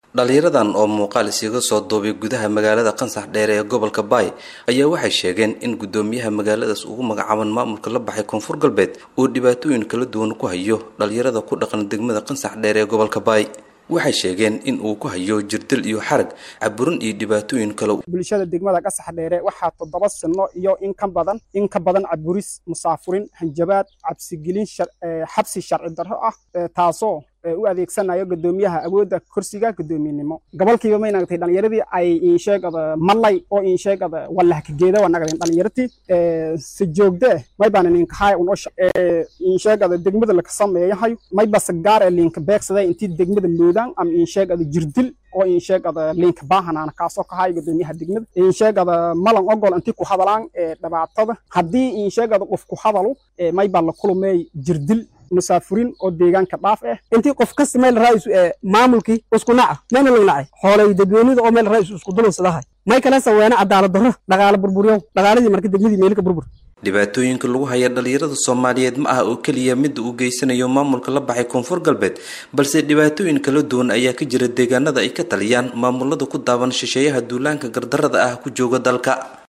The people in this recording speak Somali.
dhalinyaradan oo muuqaal isiga soo duubay gudaha magaalada qansax dheere ee gobolka baay ayaa waxay sheegeen in guddoomiyaha magaaladaas ugu magacaaban maamulka la baxay koonfur galbeed uu dhibaatooyin kala duwan ku hayo dhalinyarada ku dhaqan degmada qansax dheere ee gobolka baay waxay sheegeen in uu ku hayo jirdil iyo xarag caburin iyo dhibaatooyin kale bulshada degmada qasax dheere waxaa toddoba sano iyo in ka badan in ka badan caburis musaafurin hanjabaad cabsigelin xabsi sharci darro ah taasoo u adeegsanayo guddoomiyaha awoodda kursiga guddoomiyenimo gobolkiiba may nagtay dhalinyaradii ay insheegada malay oo insheegada walahkageeda waa nagdeen dhalinyartii si joogde may baan ninkahay unosha insheegada degmada laka sameeyahay may basa gaar ee linka beegsaday intii degmada loodaan ama insheegada jirdil oo insheegada linka baahanaana kaasoo kahay guddoomiyaha degmada insheegada malan ogol intii ku hadalaan dhibaatada haddii insheegada qof ku hadalu may baa la kulumey jirdil musaafurin oo deegaanka dhaaf ah intii qof kasta meel raa'is ee maamulkii isku naca meena lagu nacay xoolay dadweynida oo meel raa'is isku dulunsadahay may kala saweena cadaalad darro dhaqaale burburyow dhaqaaladii marka degmadii meelka burbur dhibaatooyinka lagu haya dhalinyarada soomaaliyeed ma aha oo keliya midda uu geysanayo maamulka la baxay koonfur galbeed balse dhibaatooyin kala duwan ayaa ka jira deegaanada ay ka taliyaan maamulada ku daaban shisheeyaha duulaanka gardarada ah ku jooga dalka